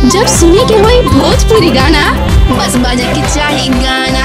जब सुने के होई भोजपुरी गाना बस बजे के चाही गाना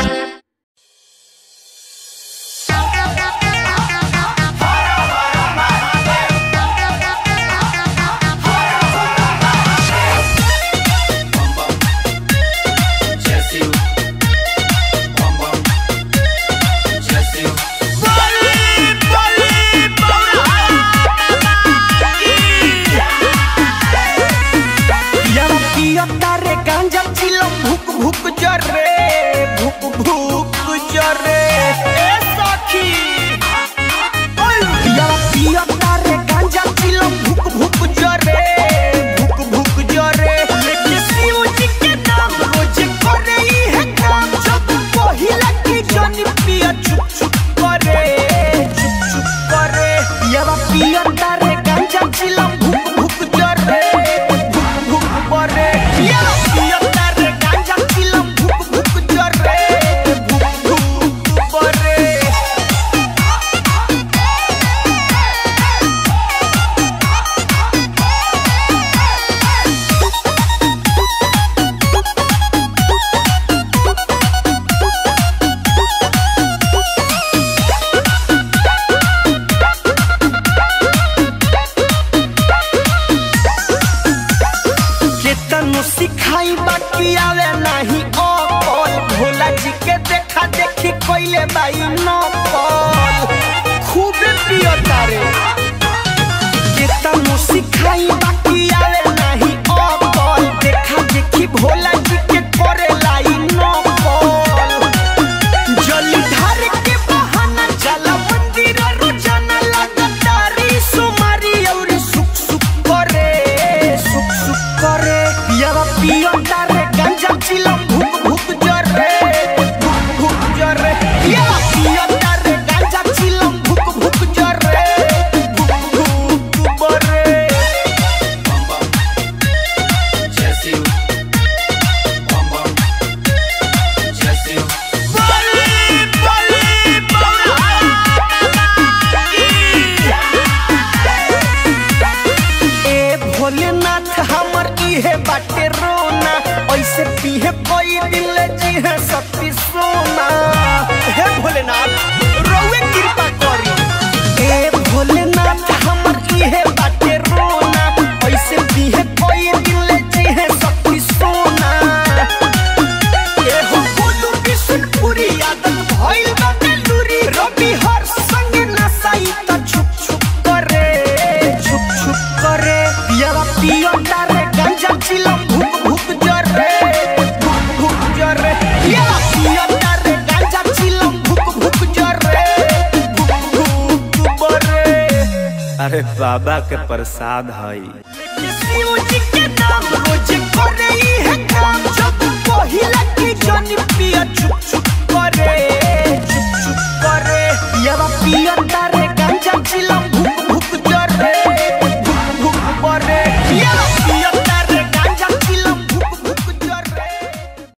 यारा पिया तारे गांजा चिलम भुक भुक जरे भुक भुक जरे ए सखी ओय यारा पिया तारे गांजा चिलम भुक भुक जरे भुक भुक जरे लेके शिव जी के नाम रोज करे ई है काम जब पहिला की जन पिया चुप चुप करे चुप चुप करे यारा पिया तारे गांजा चिलम भुक भुक जरे भुक भुक करे यारा पिया तारे गांजा चिलम भुक भुक जरे भुक भुक करे केतनो सिखाई बाकी आवे नहीं ओपल भोला जी के देखा देखी कोइले बाई नपल खूब पियो तारे केतनो सिखाई बाकी आवे नहीं ओपल देखा देखी भोला जी के करे लाई नपल जलधार के बहाना जला मंदिर रोजाना लगातारी सुमारी और सुख सुख करे सुख सुख करे पियावा पियो तारे गंजा चिलम भुक भुक जरे भुक भुक जरे पियावा पियो तारे गंजा चिलम भुक भुक जरे भुक भुक बरे बली बली ए भोलेनाथ हमर इहे बाटे रोना ऐसे पीहे कोई दिल जी है सती सोना हे भोलेनाथ रोवे कृपा करी ए भोलेनाथ हमर इहे बाटे रोना ऐसे पीहे कोई दिल जी है सती सोना ए हो बोलू बिशनपुरी आदत भइल बा बेलूरी रवि हर संग नसाई त छुप छुप करे छुप छुप करे पियावा पियो तारे गंजा चिलम भुक भुक जरे भुक भुक जरे पियावा पियो तारे गंजा चिलम भुक भुक जरे भुक भुक बरे अरे बाबा के प्रसाद हई शिव जी के नाम रोज करे ई